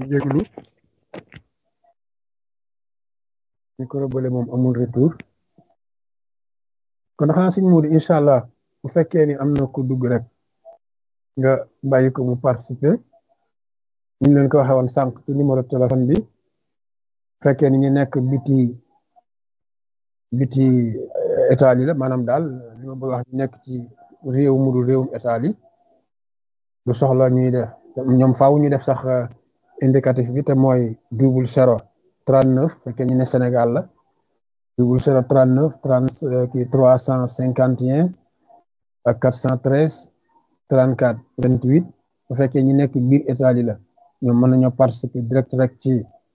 jéglu micro bële moom amul retour kon xanaa sëñ Modou incha allah bu fekkee ni am na ku dugg rek nga bàyyi ko mu participer ñu leen ko waxee woon sànq ci numéro téléphone bi fekkee ni ñu nekk biti biti état yi la maanaam daal li ma bëgg wax nekk ci réew mu dul réewum état yi du soxla ñuy def ñoom faaw ñu def sax indicatif bi te mooy double zéro trente neuf fekkee ñu ne Sénégal la double zéro trente neuf trente kii trois cent cinquante et un ak quatre cent treize trente quatre vingt huit bu fekkee ñu nekk biir état yi la ñoom mën nañoo participer direct rek ci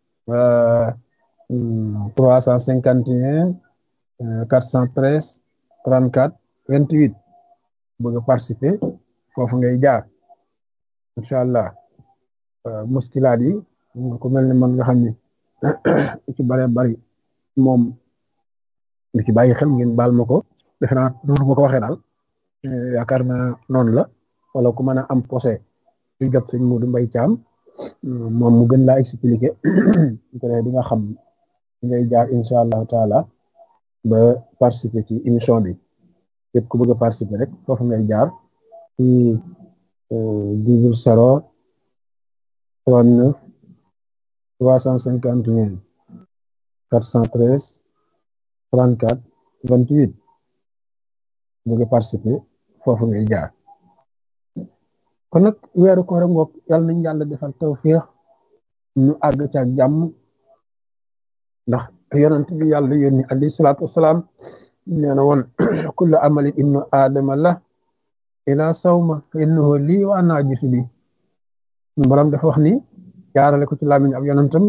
trois cent cinquante et un quatre cent treize trente quatre vingt huit bëgg a participer foofu ngay jaar incha allah muskilaat yi ku mel ne man nga xam ni ci bare bari moom li ci bàyyi xel ngeen baal ma ko defe naa noonu ma ko waxee daal yaakaar naa noonu la wala ku mën a am posé lu jot sëñ Modou Mbaye Thiam moom mu gën laa expliqué di nga xam ngay jaar incha allahu taala ba participer ci émission bi képp ku bëgg a participer rek foofu ngay jaar ci double zéro trente neuf trois cent cinquante et un quatre cent treize trente quatre vingt huit bëgg a participer foofu ngay jaar kon nag weeru koor ngoog yàlla nañ yàlla defal tawféex ñu àgg ca ak jàmm ndax yonent bi yàlla yónni alayhi salaatu wasalaam nee na woon kullu amali ibnu aadama la ila sawma fa innahu lii wa ana ajisu bi borom dafa wax ni jaarale ko ci làmmiñ ab yonentam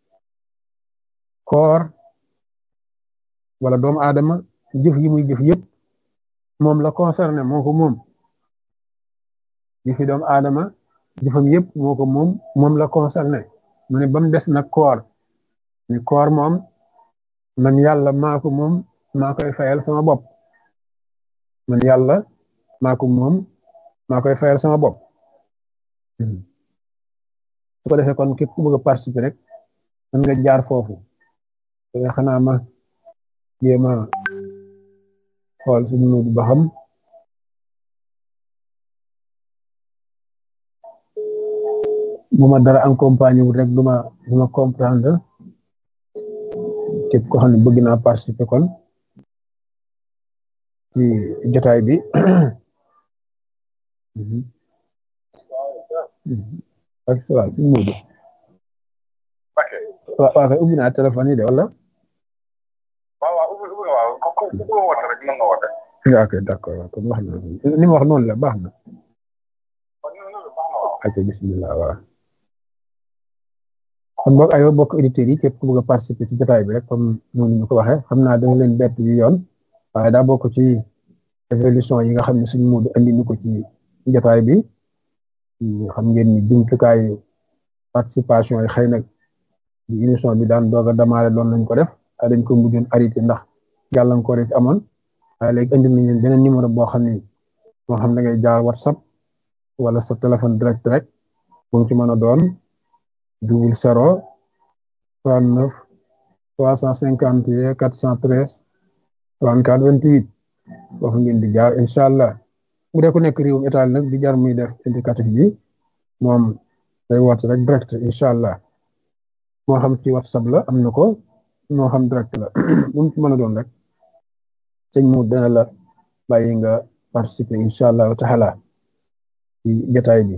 koor wala doomu aadama jëf yi muy jëf yëpp moom la concerné moo ko moom jëfi doomu aadama jëfam yëpp moo ko moom moom la concerné mu ne ba mu des nag koor ni koor moom man yàlla maa ko moom maa koy fayal sama bopp man yàlla maa ko moom maa koy fayal sama bopp su ko defee kon képp ku bëgg a participer rek mën nga jaar foofu te xanaa ma jéem a xool suñu Modou ba xam bu ma dara accompagné wul rek du ma du ma comprendre képp ko xam ne bëgg naa participer kon ci jotaay bi ak waaw suñu Modou waaw waaw kay ubbi naa téléphone yi de wala ok d'accord waaw kon wax na ni ma wax noonu la baax na ok bismillah waaw kon boog aywa bokk auditeurs yi képp ku bëgg a participer ci jotaay bi rek comme noonu ñu ko waxee xam naa danga leen bett yu yoon waaye daa bokk ci évolution yi nga xam ne suñu Modou andi ñu ko ci jotaay bi xam ngeen ni jumtukaayu participation yi xëy na émission bi daan doog a démarré doon nañ ko def waaye dañ ko mujjoon arrêté ndax gàllankoor yi amoon waaye léegi indi nañ leen beneen numéro boo xam ni moo xam da ngay jaar whatsapp wala sa téléphone direct rek bu mu ci mën a doon double zéro trente neuf trois cent cinquante et quatre cent treize trente quatre vingt huit foofu ngeen di jaar incha allah bu dee ku nekk réewum état nag di jar muy def indicatif bi moom day woote rek direct incha allah moo xam ci whatsapp la am na ko moo xam direct la bu mu ci mën a doon rek sëñ mu dana la bàyyi nga participer incha allah taala ci jotaay bi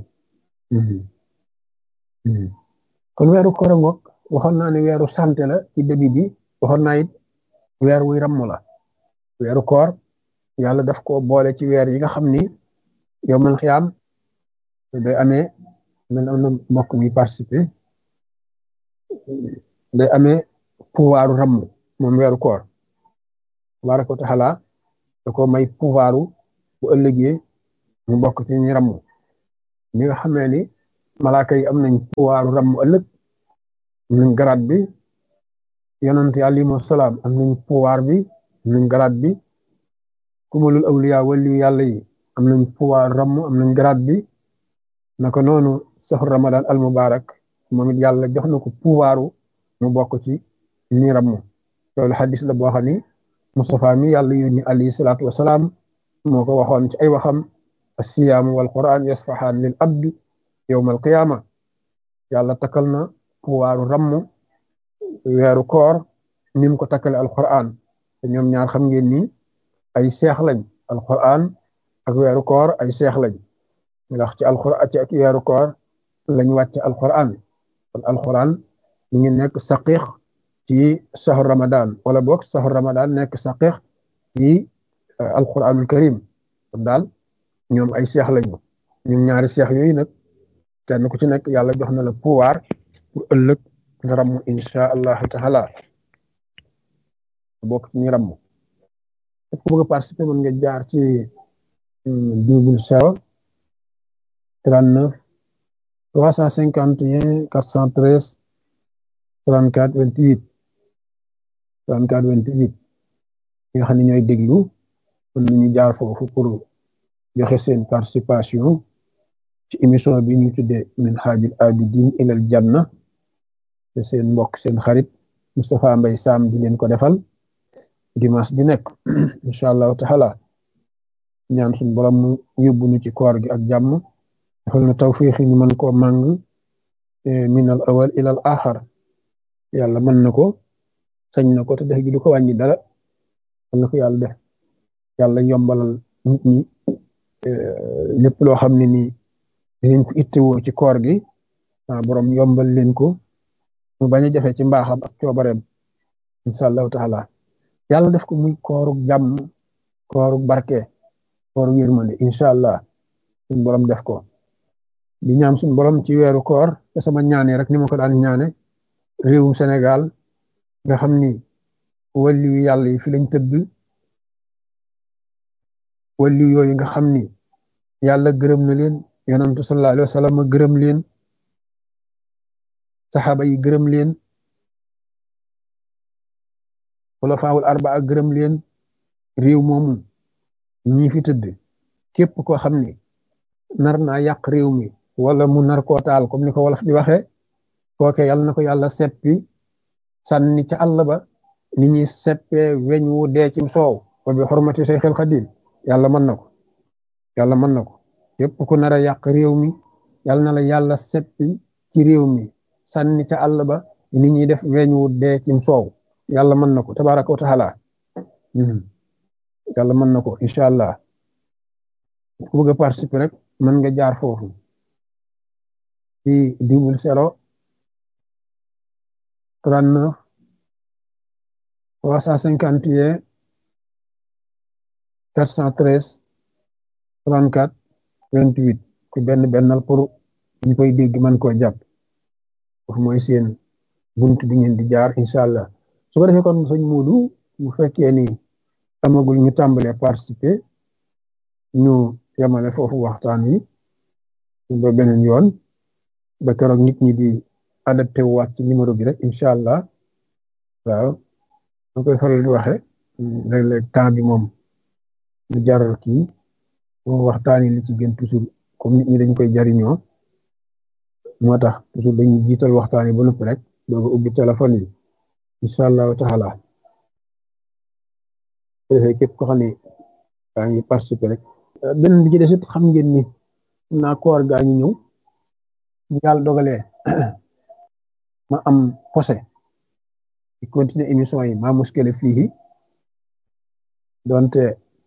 kon weeru koor ngoog waxoon naa ne weeru santé la ci début bi waxoon naa it weer wuy ramm la weeru koor yàlla daf ko boole ci weer yi nga xam ni yow man xiyaam day amee man am na mbokk muy participer day amee pouvoiru ramm moom weeru koor tabaaraka wa taala da ko may pouvoiru bu ëllëgee mu bokk ci ñi ramm ñi nga xamee ni malaaka yi am nañ pouvoiru ramm ëllëg am nañ garaat bi yonent yi alayhimu salaam am nañ pouvoir bi am nañ garaat bi kumalul awliya waliyu yàlla yi am nañ pouvoir ramm am nañ garaat bi naka noonu saxu ramadan al mubarak moom it yàlla jox na ko pouvoiru mu bokk ci ñi ramm loolu xadis la boo xam ni Moustapha mi yàlla yónni alayhi salaatu wasalaam moo ko waxoon ci ay waxam assiyaamu wal quran yasfahaan lil abdi yowma al qiyaama yàlla takkal na pouvoiru ramm weeru koor ni mu ko takkale alquran te ñoom ñaar xam ngeen ni ay seex lañ alquran ak weeru koor ay seex lañ ndax ci alquran ci ak weeru koor lañ wàcc alquran kon alquran mi ngi nekk saqiix ci sahur ramadan wala boog sahur ramadan nekk saqiix ci alquranul karim kon daal ñoom ay seex lañu ñoom ñaari seex yooyu nag kenn ku ci nekk yàlla jox na la pouvoir pour ëllëg nga ramm insha allah taala bokk ci ñu ramm ku bëgg a participer mën nga jaar ci double zéro trente neuf trois cent cinquante et un quatre cent treize trente quatre vingt huit trente quatre vingt huit ñi nga xam ne ñooy déglu mën nañu jaar foofu pour joxe seen participation ci émission bi ñu tuddee min haajil abidin ilal janna te seen mbokk seen xarit Moustapha Mbaye Sam di leen ko defal dimanche bi nekk incha allahu taala ñaan suñu borom mu yóbbu ñu ci koor gi ak jàmm defal na tawfiix ñu mën koo màng min al awal ila al axar yàlla mën na ko sañ na ko te def gi du ko wàññi dara mën na ko yàlla def yàlla yombalal nit ñi lépp loo xam ne nii dinañ ko ittewoo ci koor gi ah borom yombal leen ko mu bañ a jafe ci mbaaxam ak coobareem incha allahu taala yàlla def ko muy koorug jàmm koorug barke koorug yërmande incha allah suñ borom def ko di ñaan suñ borom ci weeru koor te sama ñaane rek ni ma ko daan ñaane réewum Sénégal nga xam ni wàllu yàlla yi fi lañ tëdd wàllu yooyu nga xam ni yàlla gërëm na leen yonantu sallallahu alayhi wa sallam gërëm leen saxaaba yi gërëm leen xulafaawul arbaa gërëm leen réew moomu ñii fi tëdd képp koo xam ni nar naa yàq réew mi wala mu nar koo taal comme ni ko wolof di waxee kooke yàlla na ko yàlla seppi sànni ca àll ba ni ñuy seppee weñ wu dee cim soow wa bi xormati Seexul Xadiim yàlla mën na ko yàlla mën na ko képp ku nar a yàq réew mi yàlla na la yàlla seppi ci réew mi sànni ca àll ba ni ñuy def weñ wu dee cim soow yàlla mën na ko tabaraka wa taala yàlla mën na ko incha allah ku bëgg a participer rek mën nga jaar foofu ci double zéro trente neuf trois cent cinquante et un quatre cent treize trente quatre vingt huit ku benn bennal pour ñu koy dégg mën koo jàpp foofu mooy seen bunt bi ngeen di jaar incha allah su ko defee kon sëñ Muudu bu fekkee ni amagul ñu tàmbalee participer ñu yemale foofu waxtaan wi ba beneen yoon ba keroog nit ñi di adapté waat ci numéro bi rek incha allah waaw ma koy faral di waxe léeg-léeg temps bi moom mu jaral kii moom waxtaan yi li ci gën toujours comme nit ñi dañ koy jariñoo moo tax toujours dañuy jiital waxtaan yi ba noppi rek dooga ubbi téléphone yi incha allahu taala defee képp ko xam ne gaa ngi participer rek beneen bi ci des it xam ngeen ni naa koor gaa ñu ñëw bu yàlla dogalee ma am posé di continuer émission yi maa muskile fii donte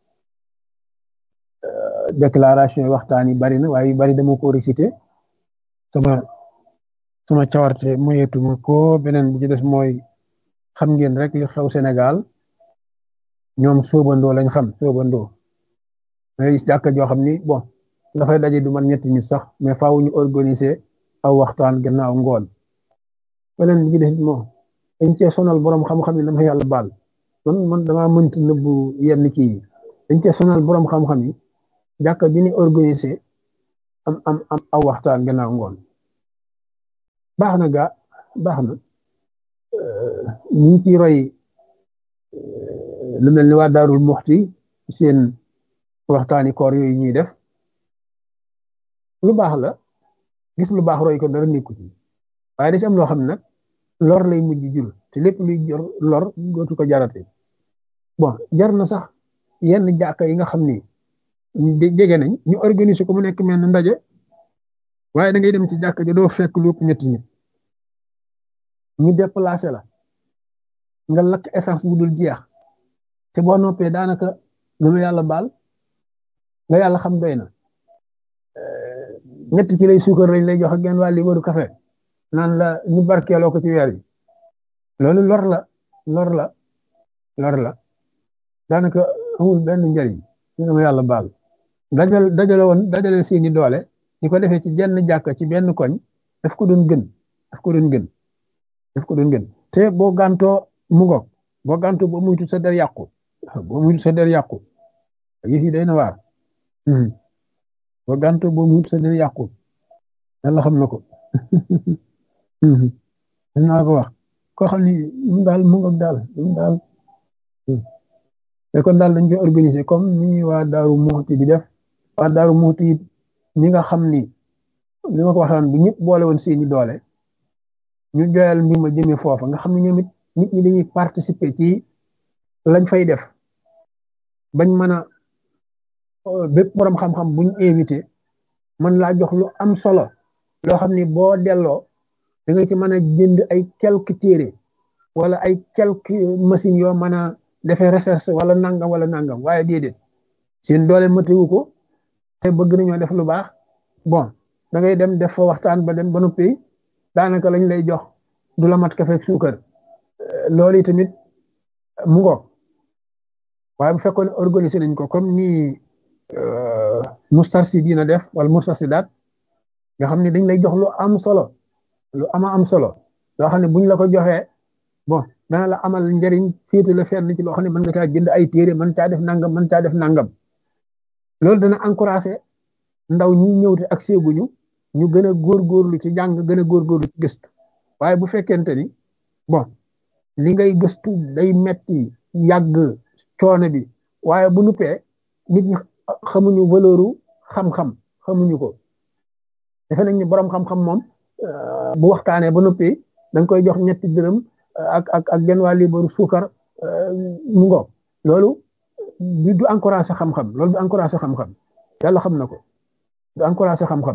déclaration yi waxtaan yi bari na waaye yu bari dama ko récité sama sama cawarte moyetuma ko beneen bi ci des mooy xam ngeen rek li xew Sénégal ñoom soobandoo lañ xam soobandoo ngay gis jàkka joo xam ni bon dafay daje du man ñetti nit sax mais faaw ñu organiser aw waxtaan gannaaw ngoon beneen bi ci des moom dañ cee sonal borom xam-xam yi dama yàlla baal man man damaa mënta nëbbu yenn kii yi dañ cee sonal borom xam-xam yi jàkka bi ni organiser am am am aw waxtaan gannaaw ngoon baax na gaa baax na ñu ngi ciy roy lu mel ni waa Daarul Muxti seen waxtaani koor yooyu ñuy def lu baax la gis lu baax roy ko dara nekku ci waaye da ci am loo xam ne nag lor lay mujj jur te lépp luy jor lor dootu ko jarate bon jar na sax yenn jàkka yi nga xam ni jege nañ ñu organiser ko mu nekk mel ne ndaje waaye da ngay dem ci jàkka ji doo fekk lu ëpp ñetti nit ñu déplacé la nga lakk essence bu dul jeex te boo noppee daanaka lu ma yàlla baal nga yàlla xam doy na ñetti ci lay suukar lañ lay jox ak genn waa libaru café naan la ñu barkeeloo ko ci weer bi loolu lor la lor la lor la daanaka amul benn njariñ ñu ma yàlla baal dajal dajale woon dajale seeni doole ñu ko defee ci jenn jàkka ci benn koñ daf ko doon gën daf ko doon gën daf ko doon gën te boo gàntoo mu ngoog boo gàntoo boo muytu sa der yàqu boo muytu sa der yàqu yëf yi day na waar boo gàntoo boo muytu sa der yàqu yàlla xam na ko naa ko wax koo xam ni mu daal mu ngoog daal mu daal te kon daal dañ koy organiser comme ni waa Daaru Muxti di def waa Daaru Muxti it ñi nga xam ni li ma ko waxoon bu ñëpp boole woon seeni doole ñu joyal mbir ma jëmee foofa nga xam ne ñoom it nit ñi dañuy participer ci lañ fay def bañ mën a bépp borom xam-xam buñ invité man laa jox lu am solo loo xam ni boo delloo da nga ci mën a jënd ay quelques téere wala ay quelques machines yoo mën a defee recherche wala nangam wala nangam waaye déedéet seen doole matewu ko te bëgg nañoo def lu baax bon da ngay dem def fa waxtaan ba dem ba noppi daanaka lañ lay jox du la mat kafe ak suukar loolu yi tamit mu ngoog waaye bu fekkoon organiser nañ ko comme ni Moustarchidine def wala Moustarchidaat nga xam ne dañ lay jox lu am solo lu ama am solo loo xam ne buñ la ko joxee bon dana la amal njëriñ féete la fenn ci loo xam ne mën nga caa jënd ay téere mën caa def nangam mën caa def nangam loolu dana encouragé ndaw ñi ñëw te ak séeguñu ñu gën a góorgóorlu ci jàng gën a góorgóorlu ci gëstu waaye bu fekkente ni bon li ngay gëstu day metti yàgg coono bi waaye bu nuppee nit ñi xamuñu valeuru xam-xam xamuñu ko defe nañ ni borom xam-xam moom bu waxtaanee ba noppi da nga koy jox ñetti dërëm ak ak ak genn waa liibaru suukar mu ngoog loolu du du encouragé xam-xam loolu du encouragé xam-xam yàlla xam na ko du encouragé xam-xam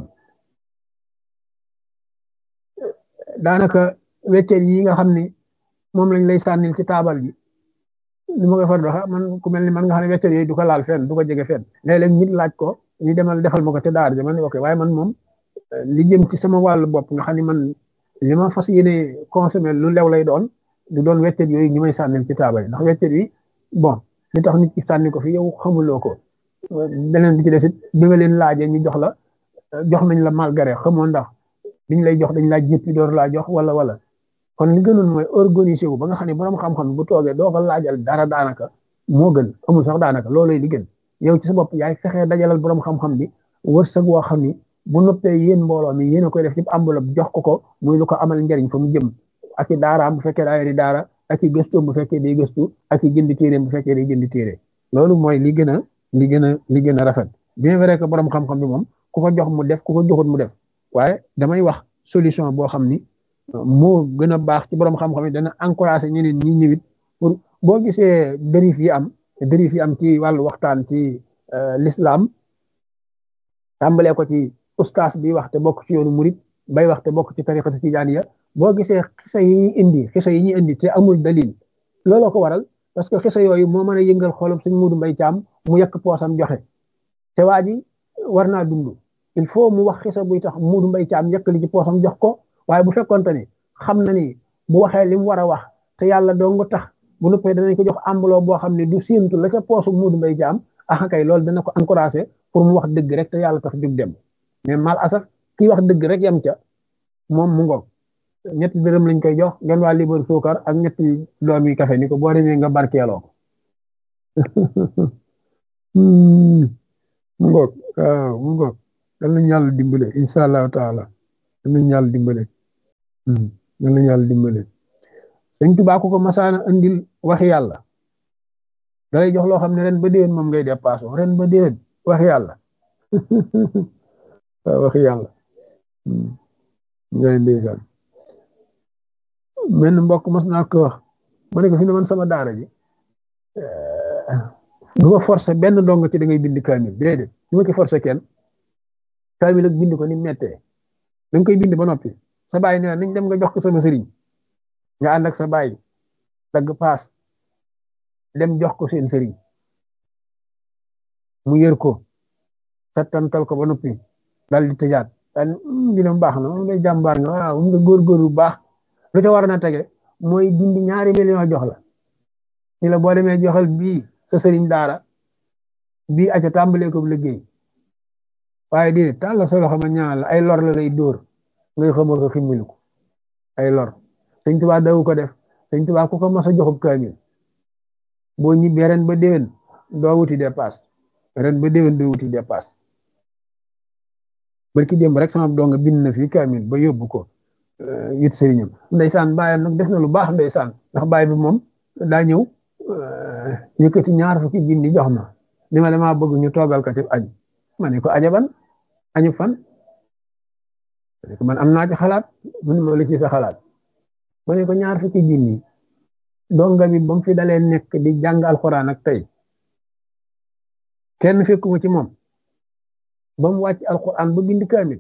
daanaka weccet yi nga xam ni moom lañ lay sànnil ci taabal ji li ma koy far doxa man ku mel ni man nga xam ne weccet yooyu du ko laal fenn du ko jege fenn léeg-léeg nit laaj ko ñu demal defal ma ko te daar ja man ok waaye man moom li jëm ci sama wàllu bopp nga xam ni man li ma fas yéene consommé lu lew lay doon du doon weccet yooyu ñu may sànnil ci taabal yi ndax weccet yi bon li tax nit ki sànni ko fi yow xamuloo ko beneen bi ci des it bi nga leen laajee ñu jox la jox nañ la malgré xamoo ndax liñ lay jox dañ laa jéppi door laa jox wala wala kon li gënoon mooy organiser wu ba nga xam ne borom xam-xam bu toogee doo ko laajal dara daanaka moo gën amul sax daanaka loolooy li gën yow ci sa bopp yaay fexee dajalal borom xam-xam bi wërsëg woo xam ni bu noppee yéen mbooloo mi yéen a koy def ci enveloppe jox ko ko muy lu ko amal njariñ fa mu jëm ak i daaraam bu fekkee daa yori daara ak i gëstoom bu fekkee day gëstu ak i jënd téeréem bu fekkee day jënd téere loolu mooy li gën a li gën a li gën a rafet bien vrai que borom xam-xam bi moom ku ko jox mu def ku ko joxut mu def waaye damay wax solution boo xam ni moo gën a baax ci borom xam-xam yi dana encouragé ñeneen ñi ñëwit pour boo gisee dérive yi am dérive yi am ci wàllu waxtaan ci l'islam tàmbalee ko ci ustaas bi wax te bokk ci yoonu murit bay wax te bokk ci tariqatu tijaaniya boo gisee xisa yi ñuy indi xisa yi ñuy indi te amul dalil looloo ko waral parce que xisa yooyu moo mën a yëngal xolum suñ muudu mbay caam mu yekk poosam joxe te waa ji war naa dund il faut mu wax xisa buy tax muudu mbay caam yekk li ci poosam jox ko waaye bu fekkonte ni xam na ni bu waxee li mu war a wax te yàlla doo nga tax bu nuppee danañ ko jox enveloppe boo xam ne du séentu la ca poosu muudu mbay caam ah kay loolu dana ko encouragé pour mu wax dëgg rek te yàlla tax jug dem mais mal asaf kii wax dëgg rek yam ca moom mu ngoog ñetti dërëm lañ koy jox ngeen waa libar suukar ak ñetti doom yi kafe ni ko boo demee nga barkeeloo ko mu ngoog waaw mu ngoog dal nañ yàlla dimbale incha allahu taala dal nañ yàlla dimbale dal nañ yàlla dimbale sëñ Tuubaa ku ko masaana andil waxi yàlla dalay jox loo xam ne ren ba déwén moom ngay dépassé ren ba déwén waxi yàlla waaw waxi yàlla ngay ndeysaan benn mbokk mos naa ko wax ma ne ko fi ne man sama daara ji du ma forcé benn dong ci da ngay bind kaamil déedéet du ma ci forcé kenn kaamil ak bind ko ni mettee da nga koy bind ba noppi sa baay ne nañ dem nga jox ko sama sëriñ nga ànd ak sa baay dagg paas dem jox ko seen sëriñ mu yër ko settantal ko ba noppi dal di tëjaat daal dina baax na moom day jàmbaar nga waaw nga góorgóor bu baax lu ca war na tege mooy dindi ñaari million jox la ni la boo demee joxal bii sa sëriñ daara bii aca tàmbalee ko liggéey waaye di tàll sa loxo ma ñaan la ay lor la lay dóor ngay xamoo ko ximmilu ko ay lor sëñ Tuubaa dawu ko def sëñ Tuubaa ku ko mas a joxub kaamil boo ñibbee ren ba déwén doo wuti dépasse ren ba déwén doo wuti dépasse barki démb rek sama donga bind na fii kaamil ba yóbbu ko yit sëriñam ndeysaan bàyyam nag def na lu baax ndeysaan ndax bàyyi bi moom daa ñëw yëkkati ñaar fukki junni jox ma ni ma dama bëgg ñu toogal ko ci añ ma ne ko ajaban añu fan ma ne ko man am naa ci xalaat mu ne ma lu ci sa xalaat ma ne ko ñaar fukki junni donga bi ba mu fi dalee nekk di jàng alxuraan ak tey kenn fekkuma ci moom ba mu wàcc alxuraan ba bind kaamil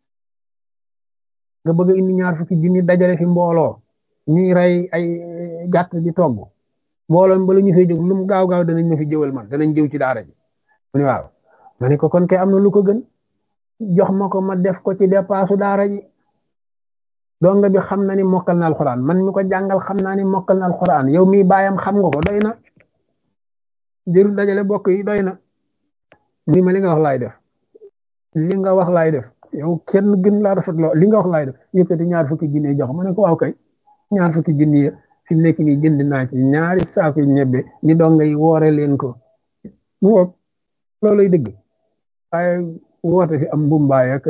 nga bëgg a indi ñaar fukki junni dajale fi mbooloo ñuy rey ay gàtt di togg mbooloo ba la ñu fay jóg lu mu gaaw gaaw danañ ma fi jëwal man danañ jëw ci daara ji mu ne waaw ma ne ko kon kay am na lu ko gën jox ma ko ma def ko ci dépassu daara ji donga bi xam na ni mokkal na alxuraan man mi ko jàngal xam naa ni mokkal na alxuraan yow mi baayam xam nga ko doy na jërul dajale bokk yi doy na ni ma li nga wax laay def li nga wax laay def yow kenn gën laa rafet loo li nga wax laay def yëkkati ñaar fukki junni jox ma ne ko waaw kay ñaar fukki junni yi fi mu nekk nii jënd naa ci ñaari saako ñebbe ni donga yi woore leen ko mu woog looluy dëgg waaye woote fi am mbumbaay ak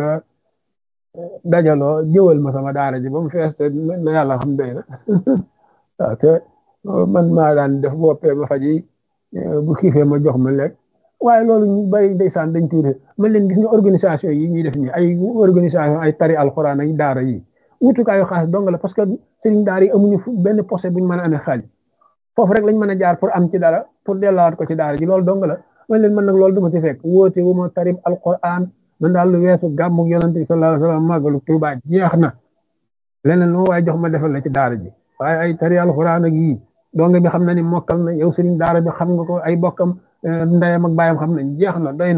dajaloo jëwal ma sama daara ji ba mu fees te na yàlla xam doy na waaw te man maa daan def boppee ma faji bu xiifee ma jox ma lekk waaye loolu ñu bari ndeysaan dañ tuuti man leen gis nga organisation yi ñuy def nii ay organisation ay tari alxuraan ay daara yi wutukaayu xaalis dong la parce que sëriñ daara yi amuñu benn posé buñ mën a amee xaalis foofu rek lañ mën a jaar pour am ci dara pour dellawaat ko ci daara ji loolu dong la man leen man nag loolu duma ci fekk woote wu ma tarib alxuraan man daal lu weesu gàmmug yonante bi sallallahu alayhi wa sallam màggalu Tuubaa jeex na leneen lu ma waaye jox ma defal la ci daara ji waaye ay tari alxuraan ak yii donga bi xam na ni mokkal na yow sëriñ daara bi xam nga ko ay bokkam ndeyam ak baayam xam nañ jeex na doy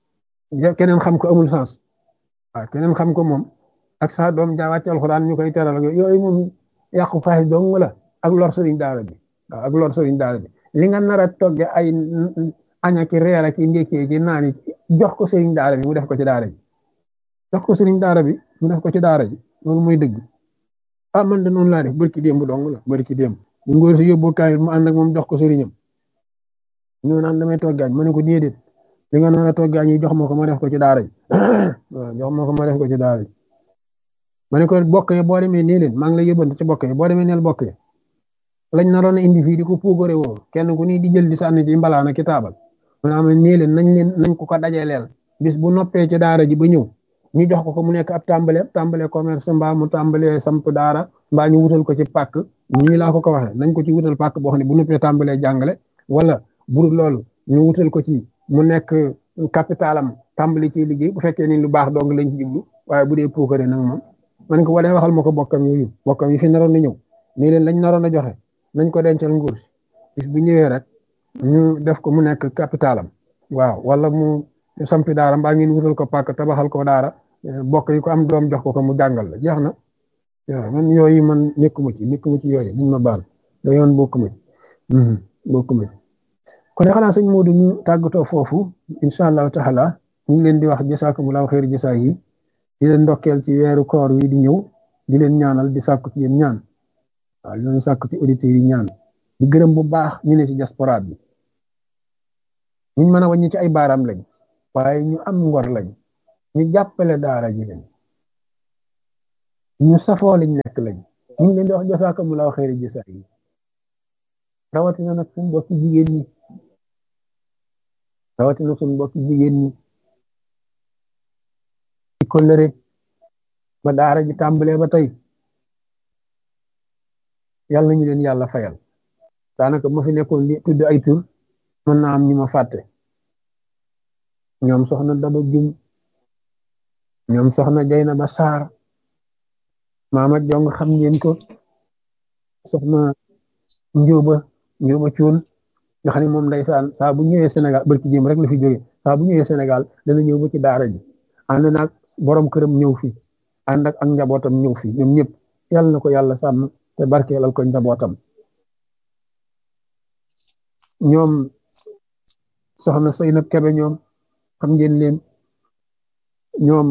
na keneen xam ko amul sens waaw keneen xam ko moom ak sa doom jaa wàcc alxuraan ñu koy teral ak yooyu moom yàqu faay dong la ak lor sëriñ daara bi waaw ak lor sëriñ daara bi li nga nar a togge ay aña ki reer ak ndékkee ki naani jox ko sëriñ daara bi mu def ko ci daara ji jox ko sëriñ daara bi mu def ko ci daara ji loolu mooy dëgg ah man de noonu laa def barki démb dong la barki démb bu ngóor si yóbbu kaamil mu ànd ak moom jox ko sëriñam ñëw naan damay toggaañ ma ne ko déedéet li nga naan a toggaañ yi jox ma ko ma def ko ci daara ji waaw jox ma ko ma def ko ci daara ji ma ne ko bokk yi boo demee nii leen maa ngi lay yóbbante ci bokk yi boo demee neel bokk yi lañ naroon a indi fii di ko puugare woo kenn ku nii di jël di sànni ci mbalaana ki taabal ma ne am nii leen nañ leen nañ ko ko dajaleel bis bu noppee ci daara ji ba ñëw ñu jox ko ko mu nekk ab tàmbale tàmbale commerce mbaa mu tàmbale samp daara mbaa ñu wutal ko ci pàkk nii laa ko ko waxee nañ ko ci wutal pàkk boo xam ne bu noppee tàmbalee jàngale wala bur loolu ñu wutal ko ci mu nekk capitalam tàmbali ci liggéey bu fekkee ni lu baax dong lañ ci jublu waaye bu dee puukare nag moom man ko walee waxal ma ko bokkam yooyu bokkam yi fi naroon na ñëw nii leen lañ naroon a joxe nañ ko dencal nguur si bis bu ñëwee rek ñu def ko mu nekk capitalam waaw wala mu sampi daara mbaa ngeen wutal ko pàkk tabaxal ko daara bokk yi ko am doom jox ko ko mu jàngal la jeex na waaw man yooyu man nekkuma ci nekkuma ci yooyu niñ ma baal da yoon bokkuma ci bokkuma ci kon xanaa sëñ Modou ñu tàggatoo foofu incha allahu taala ñu ngi leen di wax jasaakumulaahu xeeru jasaa yi di leen ndokkeel ci weeru koor wi di ñëw di leen ñaanal di sàkku ci yéen ñaan waaw di leen sàkku ci auditeurs yi ñaan di gërëm bu baax ñu ne ci diaspora bi ñu mën a wàññi ci ay baaraam lañ waaye ñu am ngor lañ ñu jàppale daara ji lañ ñu safoo liñ nekk lañ ñu ngi leen di wax jasaakumulaahu xeeru jasaa yi rawatina nag suñu mbokki jigéen ñi rawatina suñu mbokki jigéen ñi ci kóllëre ba daara ji tàmbalee ba tey yàlla nañu leen yàlla fayal daanaka ma fi nekkoon di tudd ay tur mën naa am ñu ma fàtte ñoom soxna Daba Jum ñoom soxna Jayna Ba Saar maama jong xam ngeen ko soxna Njóoba Njóoba Cuun nga xam ne moom ndeysaan saa bu ñëwee Sénégal barki jéem rek la fi jóge saa bu ñëwee Sénégal dana ñëw ba ci daara ji ànd naag borom këram ñëw fi ànd ak ak njabootam ñëw fi ñoom ñëpp yàlla na ko yàlla sàmm te barkeelal ko njabootam ñoom soxna Seynab Kebe ñoom xam ngeen leen ñoom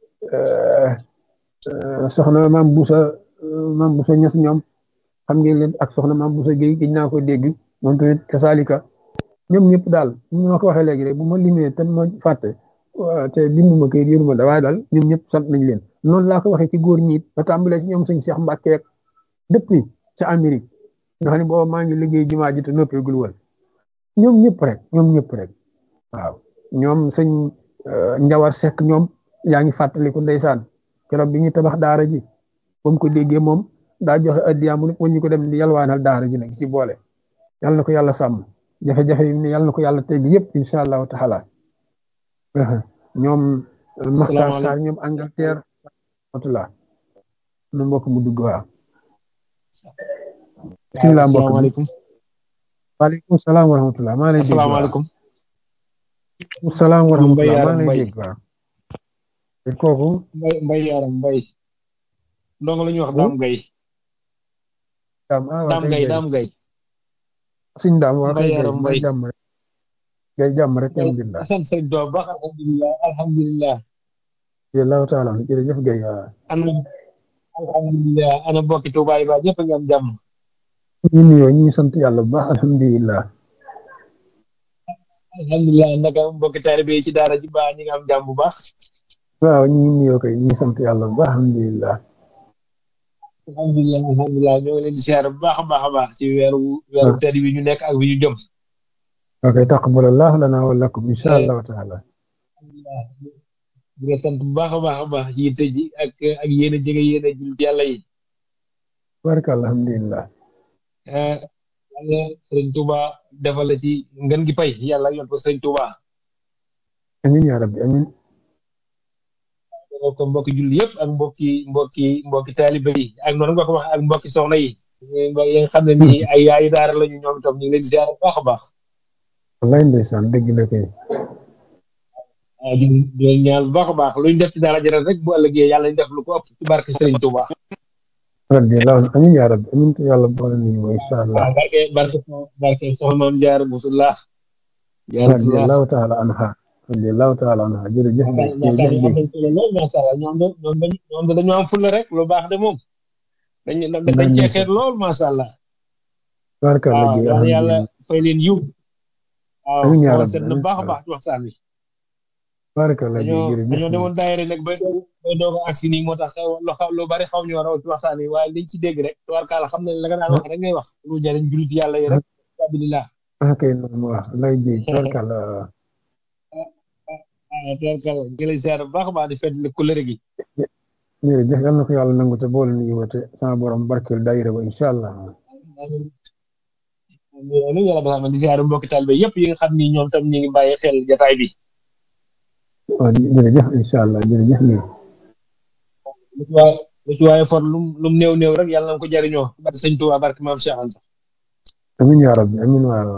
soxna maam Busa maam Busa Ñas ñoom xam ngeen leen ak soxna maam Busa Géy gëj naa ko dégg moom tamit kasaalika ñoom ñëpp daal ñu ma ko waxee léegi rek bu ma limee te ma fàtte te bindu ma kayit yóru ma da waaye daal ñoom ñëpp sant nañ leen noonu laa ko waxee ci góor ñiit ba tàmbalee ci ñoom sëñ Cheikh Mbacke depuis ca Amérique nga xam ne booba maa ngi liggéey jumaa ji te noppeegul woon ñoom ñëpp rek ñoom ñëpp rek waaw ñoom sëñ Njawar Seck ñoom yaa ngi fàttaliku ndeysaan keroog bi ñuy tabax daara ji ba mu ko déggee moom daa joxe addiya mu ñu ko dem di yalwaanal daara ji nag ci boole yàlla na ko yàlla sàmm jafe-jafe yi ne yàlla na ko yàlla tegg yëpp incha allahu taala ñoom Maxtaar Sarr ñoom Angleterre watula nu mbokk mu dugg waaw bisimilah mbokk asalaamaaleykum waaleykum salaam wa rahmatulah maa lay dégg asalaamaaleykum salaam wa Mbay rahmatulah maa Yaram lay Mbay dégg waaw te kooku mbay mbay yaram mbay ndongo la ñuy wax daam gay daam ah waa daam kay gay gay daam gay suñ daam waa Mbay kay gay Yaram mbay Mbay jàmm rek gay jàmm rek alhamdulilah sant sëriñ Tuubaa baax alhamdulilah alhamdulilah jërëjëf taala jërëjëf gay waaw ana alhamdulilah ana bokki Tuubaa yi ba ñëpp a ngi am jàmm ñu nuyoo ñu ngi sant yàlla bu baax alhamdulilah alhamdulilah naka mbokki taalibe yi ci daara ji ba ñi nga am jàmm bu baax waaw ñu ngi nuyoo kay ñu ngi sant yàlla bu baax alhamdulilah alhamdulilah alhamdulilah ñoo ngi leen di siyaare bu baax a baax a baax ci weeru weeru tedd wi ñu nekk ak wi ñu jëm ok taqabbalallahu lana wa lakum insha allahu taala alhamdulilah di nga sant bu baax a baax a baax ci yitte ji ak ak yéen a jege yéen a jullit yàlla yi baraka alhamdulilah eh yàlla sëriñ Touba defal la ci ngën gi pay yàlla yoon ko sëriñ Touba amin ya rabbi amin defal ko mbokki julli yëpp ak mbokki mbokki mbokki taalibe yi ak noonu nga ko wax ak mbokki soxna yi yi nga xam ne nii ay yaayu daara lañu ñoom itam ñu ngi leen di ziar bu baax a baax wallaay ndeysaan dëgg la kay ah di di leen ñaan bu baax a baax luñ def ci daara jëral rek bu ëllëgee yàlla ñu def lu ko ëpp ci barke sëriñ Touba radiyallahu amin ya rabbi amin te yàlla boole nañu wa insha allah waaw barke barke barke soxna maam jaar musullah jaaratullah radiyallahu taala anha radiyallahu taala anha jërëjëf gay waxtaan jërëjëf yi am gay nañ solo lool macha allah ñoom de ñoom dañ ñoom de dañoo am fulla rek lu baax de moom dañ dañ cee xeet lool macha allah baraka la waaw gay yàlla yàlla alhamdulilah fay leen yiw waaw Amiin yaa xool rabbi, seet na amiin baax a yaa baax ci waxtaan wi baraka la gay dañoo jërëjëf dañoo demoon daayira nag ba ba doog a agsi nii moo tax lu xaw lu bari xaw ñu war a ci waxtaan wi waaye liñ ci dégg rek tubaarkaala xam ne la nga daan wax rek ngay wax lu jariñ julit yàlla yi rek alhamdulilah ah kay noonu wax lay gay baraka la waaw tubaarkaala ngi lay ziar bu baax a baax di fedd kulëre gi jërëjëf yal na ko yàlla nangu te boole nañu wa te sama borom barkeel daayira ba insha allah amiin amiin yàlla defal ma di ziar mbokki taalibe yëpp yi nga xam ni ñoom tam ñu ngi bàyyi xel jataay bi waaw jërëjëf insha allah jërëjëf gay lu ci waaye lu ci waaye for lum lum néew néew rek yàlla na ko jariñoo barke sëñ Tuubaa barke maam Cheikh Anta amin ya rabbi amin waaw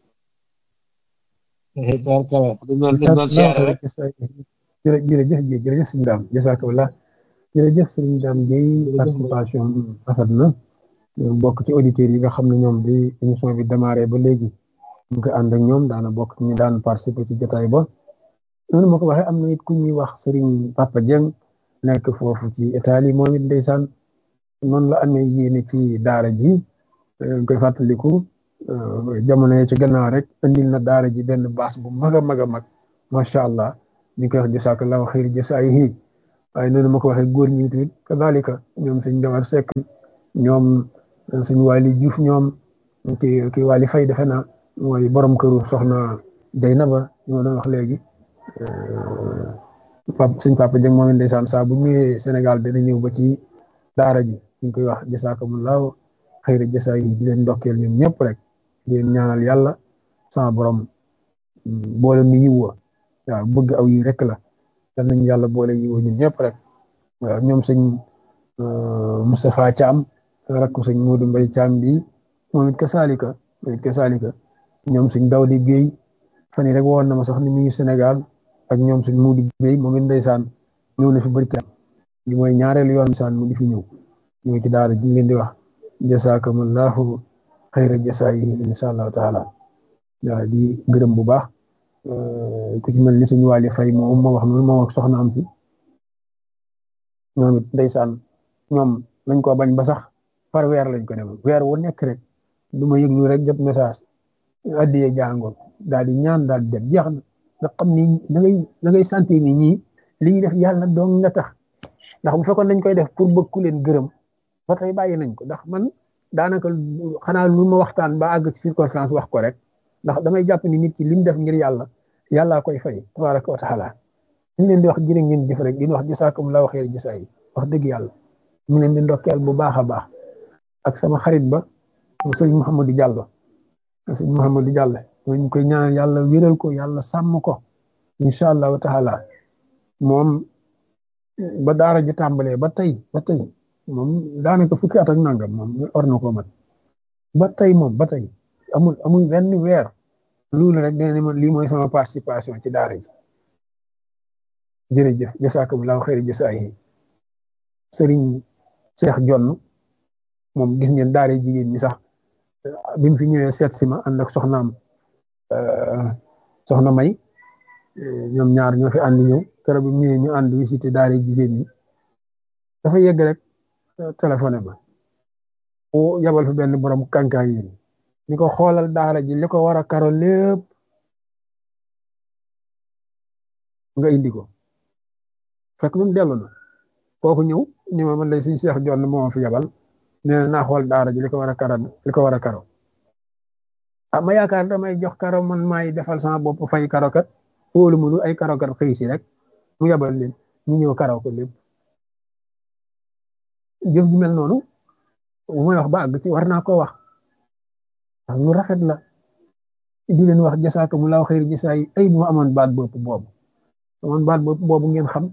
tubaarkaala dañ doon dañ doon siyaare rek jërë jërëjëf Guèye jërëjëf sëñ Dame jazakallah jërëjëf sëñ Dame Guèye participation bi rafet na bokk ci auditeurs yi nga xam ne ñoom bi émission bi démarré ba léegi ñu koy ànd ak ñoom daana bokk ci ñu daan participer ci jotaay ba noonu ma ko waxee am na it ku ñuy wax Serigne Papa Dieng nekk foofu ci Italie moom it ndeysaan noonu la amee yéene ci daara ji ñu koy fàttaliku jamono yi ci gannaaw rek indil na daara ji benn baas bu mag a mag a mag macha allah ñu koy wax jasakallahu xayr jasaayihi waaye noonu ma ko waxee góor ñi tamit kadalika ñoom sëñ Dawar Seck ñoom sëñ Waly Diouf ñoom ki ki Waly Faye defe naa mooy borom këru soxna Jaynaba ñu ma doon wax léegi pap sëñ Papa Dieng moom it ndeysaan saa bu ñëwee Sénégal dana ñëw ba ci daara ji ñu koy wax jasakumullahu xayra jasaay yi di leen ndokkeel ñoom ñëpp rek di leen ñaanal yàlla sama borom boole nu yiwa waaw bëgg aw yi rek la yal nañu yàlla boole yiwa ñun ñëpp rek waaw ñoom sëñ Moustapha Thiam rakku sëñ Modou Mbaye Thiam bi moom it kasaalika moom it kasaalika ñoom sëñ Dawdi Guèye fan yii rek woon na ma sax ni mu ngi Sénégal ak ñoom sëñ Modou Guèye moom it ndeysaan ñëw na fi barka li mooy ñaareelu yoon saan mu di fi ñëw ñëw ci daara ji leen di wax jasaakumullahu xayra jasaay insha allahu taala waaw di gërëm bu baax ku ci mel ni suñu wàlli fay moom ma wax noonu moom ak soxna am si ñoom it ndeysaan ñoom lañ ko bañ ba sax par weer lañ ko demal weer wu nekk rek du ma yëglu rek jot message addiyee jàngoon daal di ñaan daal di dem jeex na nga xam ni da ngay da ngay sentir ni ñii li ñuy def yàlla doon nga tax ndax bu fekkoon dañ koy def pour bëgg ku leen gërëm ba tey bàyyi nañ ko ndax man daanaka xanaa lu ma waxtaan ba àgg ci circonstance wax ko rek ndax damay jàpp ni nit ki li mu def ngir yàlla yàllaa koy fay tabaraka wa taala ñu leen di wax jërë ngeen jëf rek di wax jasaakumullahu xayra jasaay wax dëgg yàlla ñu leen di ndokkeel bu baax a baax ak sama xarit ba sëñ Mouhamadou Diallo sëñ Mouhamadou Diallo ñu koy ñaan yàlla wéral ko yàlla sàmm ko incha allahu taala moom ba daara ji tàmbalee ba tey ba tey moom daanaka fukki at ak nangam moom war na koo mat ba tey moom ba tey amul amul benn weer loolu rek dina ne ma lii mooy sama participation ci daara ji jërëjëf jasaakumullahu xayri jasaayi sëriñ Cheikh Jonn moom gis ngeen daara jigéen ñi sax bi mu fi ñëwee seet si ma ànd ak soxnaam soxna May ñoom ñaar ñoo fi ànd ñëw keroog bi mu ñëwee ñu ànd visité daara jigéen ñi dafa yegg rek téléphoné ma o yabal fi benn borom kànkaay yi ni ko xoolal daara ji li ko war a karo lépp nga indi ko fekk nun dellu na kooku ñëw ni ma man lay suñ Cheikh Jonn moo fi yabal nee na naa xool daara ji li ko war a karo li ko war a karo ah ma yaakaar damay jox karo man maay defal sama bopp fay karo kat wóolu mënu ay karo kat xëy si rek mu yabal leen ñu ñëw karaw ko lépp jëf ju mel noonu bu may wax ba àgg ci war naa ko wax ndax lu rafet la di leen wax jasaakumullahu xayri jasaay ay bu ma amoon baat bopp boobu amoon baat bopp boobu ngeen xam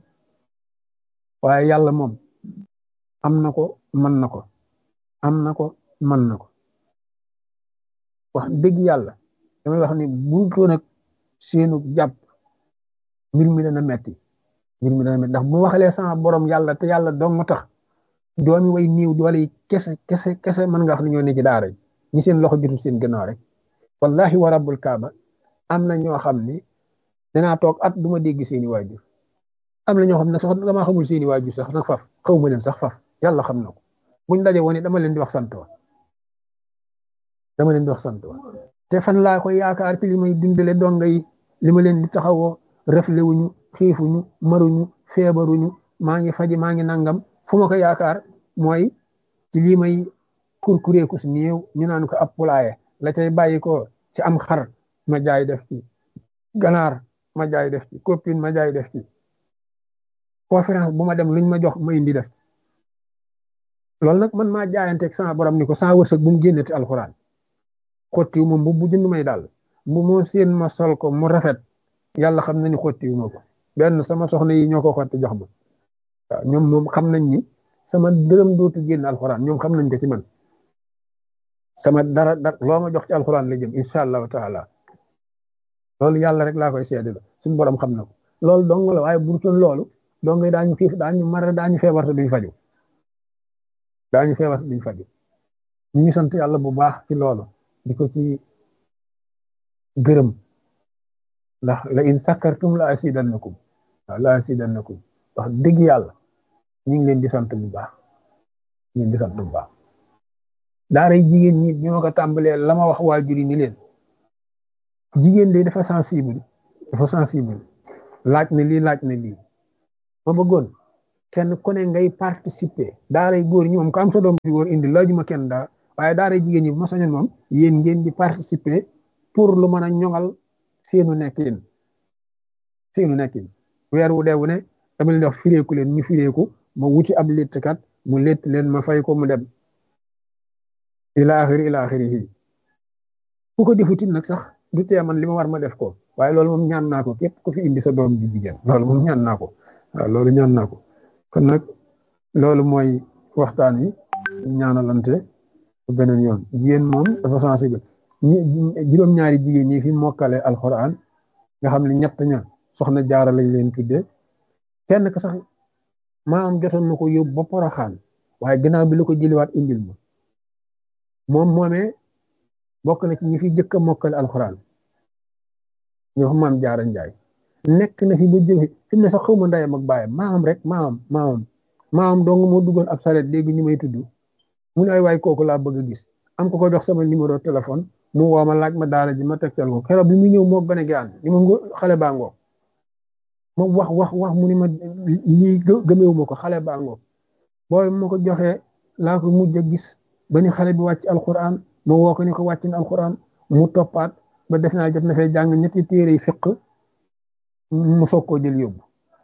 waaye yàlla moom am na ko mën na ko am na ko mën na ko wax dëgg yàlla damay wax ni buutoo nag seenu jàpp mbir mi dana metti mbir mi dana metti ndax bu waxalee sama borom yàlla te yàlla dong mu tax doomi way niiw doole yi kese kese kese mën nga wax ni ñoo ne ci daara ji ñi seen loxo jotul seen gannaaw rek wallahi wa rabbul kaaba am na ñoo xam ni danaa toog at du ma dégg seeni waajur am na ñoo xam ne sax damaa xamul seeni waajur sax nag faf xaw ma leen sax faf yàlla xam na ko buñ daje woon dama leen di wax sant wa dama leen di wax sant wa te fan laa koy yaakaar ci li may dundale donga yi li ma leen di taxawoo refle wuñu xiifuñu maruñu feebaruñu maa ngi faji maa ngi nangam fu ma ko yaakaar mooy ci lii may kurkureeku si néew ñu naan ko ab pulaaye la cay bàyyi ko ci am xar ma jaay def ci ganaar ma jaay def ci copine ma jaay def ci conférence bu ma dem luñ ma jox ma indi def loolu nag man maa jaayanteeg sama borom ni ko sama wërsëg bu mu génneti alxuraan xottiwu ma mbubb bu jënd may daal bu moo seen ma sol ko mu rafet yàlla xam na ni xottiwu ma ko benn sama soxna yi ñoo ko xotti jox ma waaw ñoom moom xam nañ ni sama dërëm dootu génn alxuraan ñoom xam nañ ko ci man sama dara dara loo ma jox ci alxuraan la jëm incha allahu taala loolu yàlla rek laa koy seede la suñu borom xam na ko loolu dong la waaye bu dul loolu dong daañu xiif daañu mar daañu feebar te duñ faju daañu feebar te duñ faju ñu ngi sant yàlla bu baax ci loolu di ko ci gërëm ndax la in sakkartum la asidannakum waaw la asidannakum wax dëgg yàlla ñu ngi leen di sant bu baax ñu ngi di sant bu baax daara jigéen ñi bi ma ko tàmbalee la ma wax waajur yi ni leen jigéen de dafa sensible dafa sensible laaj na lii laaj na lii ma bëggoon kenn ku ne ngay participer daaray góor ñi moom ko am sa doom bi góor indi laajuma kenn dara waaye daaray jigéen ñi bu ma sañoon moom yéen ngeen di participer pour lu mën a ñoŋal seenu nekkin seenu nekkin weer wu dee wu ne dama leen di wax fireeku leen ñu fireeku ma wuti ab léttkat mu létt leen ma fay ko mu dem ila axiri ila axiri ku ko defutit nag sax du tee man li ma war ma def ko waaye loolu moom ñaan naa ko képp ku fi indi sa doom ji jigéen loolu moom ñaan naa ko waaw loolu ñaan naa ko kon nag loolu mooy waxtaan wi ñaanalante beneen yoon jigéen moom dafa sensible juróom-ñaari jigéen ñi fi mokkale alxuraan nga xam ne ñett ña soxna jaara lañ leen tuddee kenn ka sax maa am jotoon na ko yóbbu ba poroxaan waaye gannaaw bi la ko jëliwaat indil ma moom moomee bokk na ci ñi fi jëkk a mokkale alxuraan ñoo xam maam jaara njaay nekk na fi ba jóge fi mu ne sax xawma ndeyam ak baayam maam rek maam maam maam dong moo duggoon ab saret léegi ñu may tudd mu ne ay waay kooku laa bëgg a gis am ko ko jox sama numéro téléphone mu woo ma laaj ma daara ji ma tegtal ko keroog bi mu ñëw moo gën a gaan ni ma xale baa ngoog ma wax wax wax mu ni ma lii gëmeewu ma ko xale baa ngoog booy ma ko joxee laa ko mujj a gis ba ni xale bi wàcc alquran ma woo ko ni ko wàcc na alquran mu toppaat ba def naa jot na fee jàng ñetti téere yi fiq mu soog koo jël yóbbu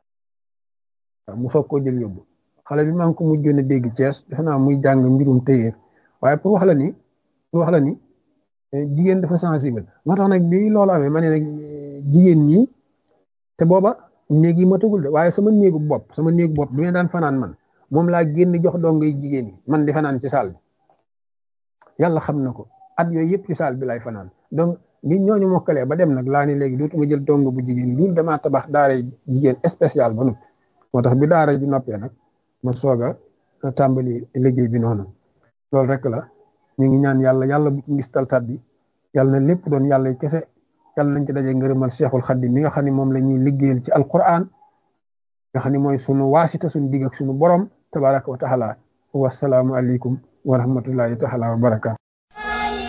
waaw mu soog koo jël yóbbu xale bi maa ngi ko mujjoon a dégg Cees defe naa muy jàng mbirum téyeer waaye pour wax la ni pour wax la ni jigéen dafa sensible moo tax nag bi loolu amee ma ne nag jigéen ñi te booba néeg yi ma tëgul de waaye sama néegu bopp sama néegu bopp bi ma daan fanaan man moom laa génn jox dongay jigéen yi man di fanaan ci saal bi yàlla xam na ko at yooyu yëpp ci saal bi lay fanaan donc bi ñooñu mokkalee ba dem nag laa ni léegi dootuma jël dong bu jigéen loolu damaa tabax daara jigéen spécial ba noppi moo tax bi daara ji noppee nag ma soog a tàmbali liggéey bi noonu loolu rek la ñu ngi ñaan yàlla yàlla bu ci ngis taltat bi yàlla na lépp doon yàlla kese yàlla nañ ci daje ngërëmal cheikhul xaddim mi nga xam ne moom la ñuy liggéeyal ci alquran nga xam ne mooy sunu waasita sunu digg ak sunu borom tabaraka wa taala wasalaamu aleykum wa rahmatullahi taala wa barakaatu